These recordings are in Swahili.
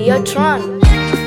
Videotron.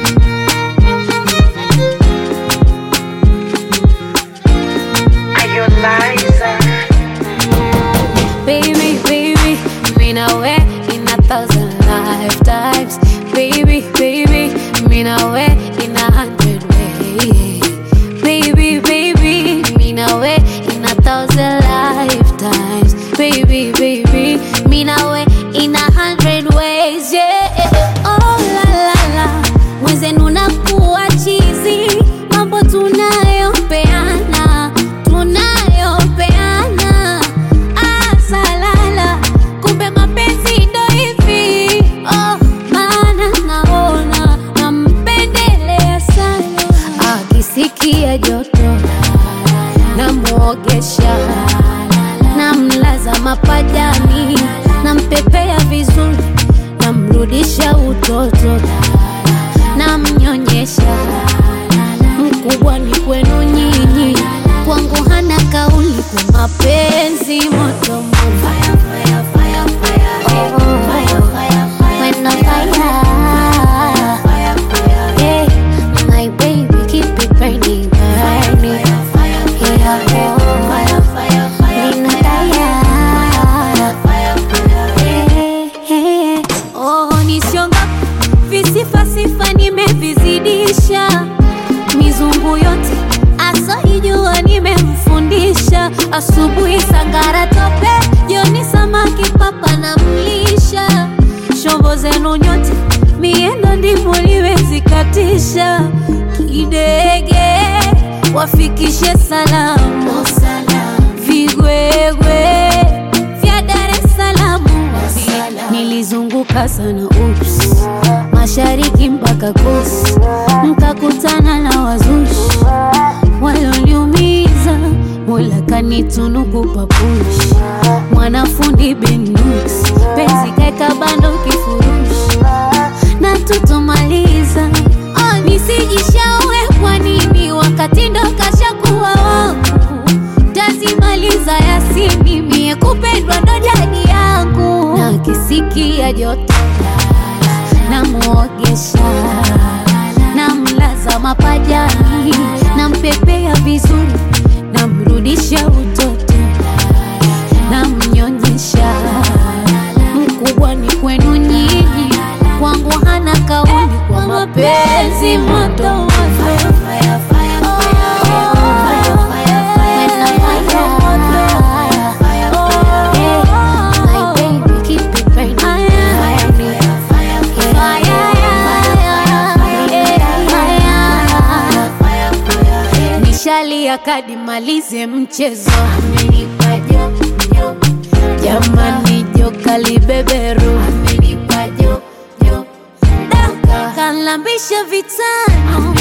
Baby, baby, mean away in a thousand lifetimes. Baby, baby, mean away in a hundred ways. Baby, baby, mean away in a thousand lifetimes. Baby, baby, mean away in a hundred ways. Yeah. Oh la la la, mwenzenu nakuwa chizi, mambo tunayopeana, tunayopeana asalala kumbe mapenzi ndo hivi oh, maana naona nampendelea sana akisikia joto namwogesha namlaza mapajani nampepea vizuri namrudisha utoto namnyonyesha mkubwa ni kwenu nyinyi kwangu hana kauli kwa mapenzi moto moto. Oh, when on fire. Yeah, my baby, keep it burning, burning. Yeah, oh, when on fire. Yeah, oh, nisionga visifa sifa nimevizidisha mizungu yote asoijua nimemfundisha asubuhi sangara tope jioni samaki papa na mlisha shombo zenu nyote miendo ndivyo liwezikatisha kidege wafikishe salamu vigwegwe vya Dar es Salaam nilizunguka sana ups mashariki mpaka kus mkakutana na wazushi walioniumiza mola kanitunuku papushi mwanafundi benus penzi kaeka bando kifurushi na tutomaliza oh, nisijishaue kwa nini wakati ndo kashakuwa wangu tazimaliza yasini mie kupendwa ndo jadi yangu na kisikia joto namwogesha namlaza mapajani nampepea vizuri namrudisha utoto namnyonyesha mkubwa ni kwenu nyinyi kwangu hana kauli kwa mapenzi moto moto. Nishalia kadi malize mchezo jamani joka libeberu Da, kalambisha vitano